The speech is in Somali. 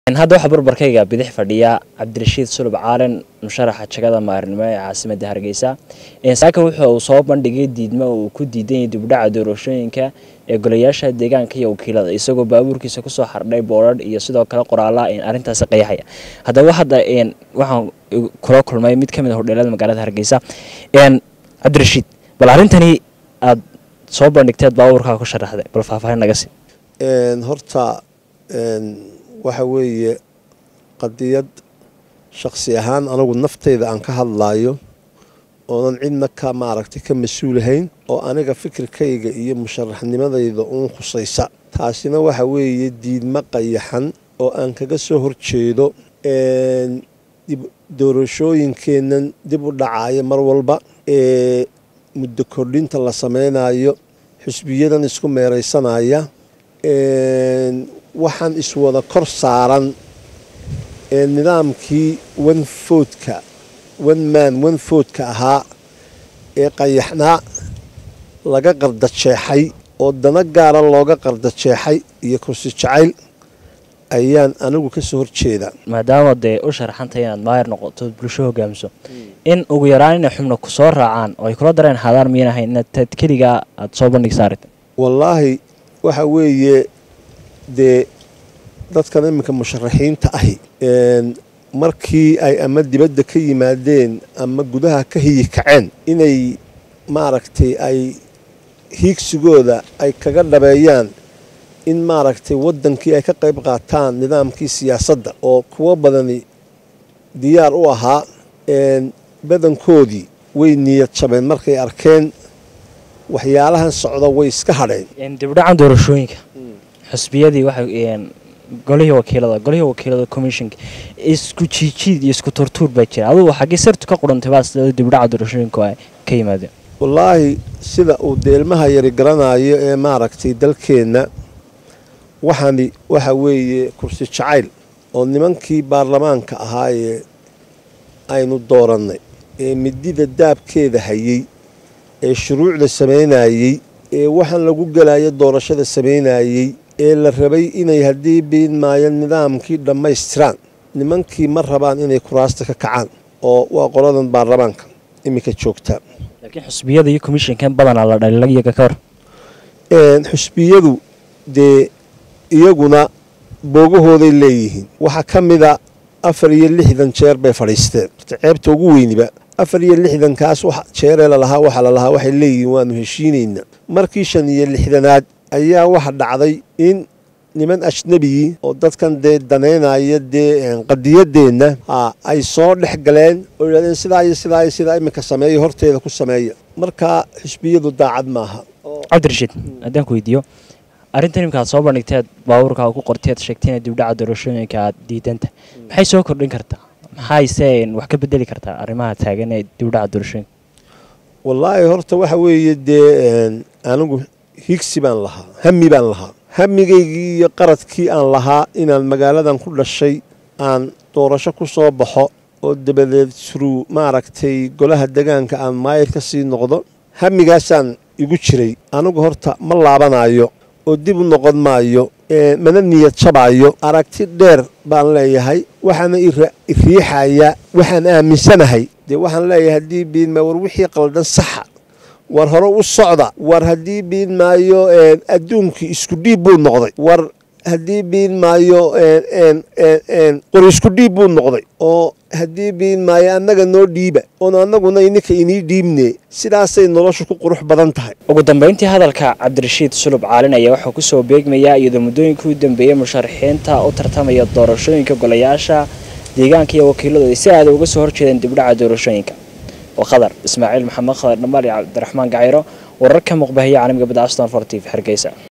hadda waxaa barbarkayga bidix fadhiya cabdirashiid sulub caalen musharaxa jagada maarinimo ee caasimada hargeysa saaka wuxuu uu soo bandhigay diidmo uu ku diidan yahay dibdhaca doorashooyinka ee golayaasha deegaanka iyo wakiilada isagoo baabuurkiisa kusoo xardhay boodhadh iyo sidoo kale qoraala arrintaasi qeyaxaya haddaba hadda waxaan kula kulmay mid kamid a hodheelada magaalada hargeysa cabdirashiid bal arrintani aada soo bandhigteed baabuurkaa ku sharaxday bal faahfaahin naga sii horta waxa weeye qadiyad shakhsi ahaan anigu naftayda aan ka hadlaayo oonan cidna ka maaragtay ka mas-uulahayn oo aniga fikirkayga iyo musharaxnimadayda uun khusaysa taasina waxa weeye diidmo qayaxan oo aan kaga soo horjeedo doorashooyinkeennan dib u dhacaya mar walba ee muddo kordhinta la sameynayo xusbiyadan isku meeraysanaya waxaan iswada kor saaran ee nidaamkii wanfoodka wan maan wanfoodka ahaa ee qayaxnaa laga qardajeexay oo dana gaara looga qardajeexay iyo kursi jacayl ayaan anigu ka soo horjeeda maadaama dee u sharaxantay inaad maayar noqoto bulsho hogaamiso in ugu yaraan inay xubno ku soo raacaan oo ay kula dareen haadaan miyan ahayn inaad keligaa aada soo bandhigsa arrinta wallaahi waxa weeye dee dadkan iminka musharaxiinta ahi markii ay ama dibadda ka yimaadeen ama gudaha ka hiyi kaceen inay maaragtay ay hiigsigooda ay kaga dhabeeyaan in maaragtay waddankii ay ka qayb qaataan nidaamkii siyaasadda oo kuwo badani diyaar u ahaa badankoodii way niyad jabeen markay arkeen waxyaalahan socda way iska hadheen dibdhacan doorashooyinka xusbiyadii waxay golihii wakiilada golihii wakiilada commissionka isku jiijiid iyo isku turtuur baa jira adugu xaggii sartu ka qurantay baa sida dibdhaca doorashooyinka ay ka yimaadeen wallaahi sida uu deelmaha yari garanayo ee maaragtay dalkeenna waxani waxa weeye kursi jacayl oo nimankii baarlamaanka ahaa ee aynu doorannay ee midida daabkeeda hayey ee shuruucda samaynayey ee waxaan lagu gelayo doorashada samaynayey ee la rabay inay haddii biin maayo nidaamkii dhammaystiraan nimankii ma rabaan inay kuraasta ka kacaan oo waa qoladan baarlamaanka iminka joogta laakiin xusbiyada iyo commissionkan badanaa la dhalila iyaga ka hor xusbiyadu dee iyaguna boogahooday leeyihiin waxaa ka mida afar iyo lixdan jeer bay fadhiisteen ceebta ugu weyniba afar iyo lixdankaas jeeree lalahaa waxaa lalahaa waxay leeyihiin waanu heshiinaynaa markii shan iyo lixdanaad ayaa waxa dhacday in niman ajnabigii oo dadkan dee danaynaya dee qadiyadeenna ay soo dhex galeen oo yidhahdeen sidaa iyo sidaa iyo sidaa iminka sameeya horteeda ku sameeya markaa xisbiyadu daacad maaha cabdirashiid haddaan ku weydiiyo arrintan imika aad soo bandhigteed baabuurkaa ku qorteed sheegtay ina dibdhaca doorashooyinka aad diidanta maxay soo kordhin kartaa maxayse wax ka bedeli kartaa arrimaha taagan ee dibdhaca doorashooyinka wallaahi horta waxa weeye dee anigu higsi baan lahaa hami baan lahaa hamigaygii iyo qaradkii aan lahaa inaan magaaladan ku dhashay aan doorasho ku soo baxo oo dabadeed suruu maaragtay golaha degaanka aan maayir ka sii noqdo hamigaasaan igu jiray anigu horta ma laabanayo oo dib u noqon maayo mana niyad jabaayo aragti dheer baan leeyahay waxaana iriixaya waxaan aaminsanahay dee waxaan leeyahay haddii biinma war wixii qaldan saxa war hore u socda war haddii biin maayo adduunkii isku dhiib buu noqday war haddii biin maayo qori isku dhiib buu noqday oo haddii biin maayo annaga noo dhiiba oon annaguna ininka inii dhiibne sidaasay noloshu ku qurux badan tahay ugu dambeyntii hadalka cabdirashiid sulub caalin ayaa wuxuu kusoo beegmayaa iyadoo muddooyinkii u dambeeyey musharaxiinta u tartamaya doorashooyinka golayaasha deegaanka iyo wakiiladooda si aada uga soo horjeedeen dibdhaca doorashooyinka oo khadar ismaaciil maxamed khadar dhamaal iyo cabdiraxmaan gacayro wararka muqbahiya caalamiga badda aston for t v hargeysa